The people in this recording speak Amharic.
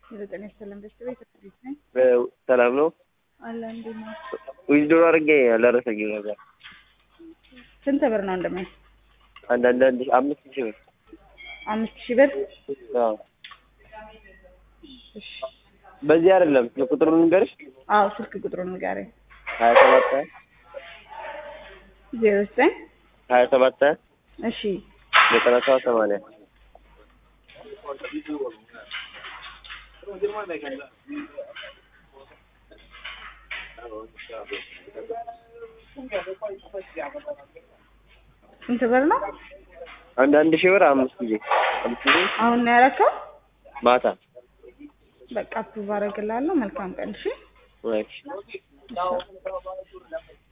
የዘጠኝ ሰለም በስተ ቤት ቤት ነኝ ሰላም ነው። አለ እንዴት ነው? ዊዝዶር አድርጌ አልደረሰኝም ነበር። ስንት ብር ነው እንደማይ? አንዳንድ አንድ አምስት ሺህ ብር አምስት ሺህ ብር አዎ። እሺ። በዚህ አይደለም ቁጥሩን ንገርሽ። አዎ ስልክ ቁጥሩን ንገረኝ። ሀያ ሰባት ዜሮ ዘጠኝ ሀያ ሰባት እሺ ዘጠና ሰባት ሰማንያ ስንት ብር ነው? አንድ አንድ ሺህ ብር አምስት ጊዜ አምስት ጊዜ አሁን ነው ያረከው? ማታ በቃ አፕሩቭ አደርግልሃለሁ። መልካም ቀን እሺ። ወይ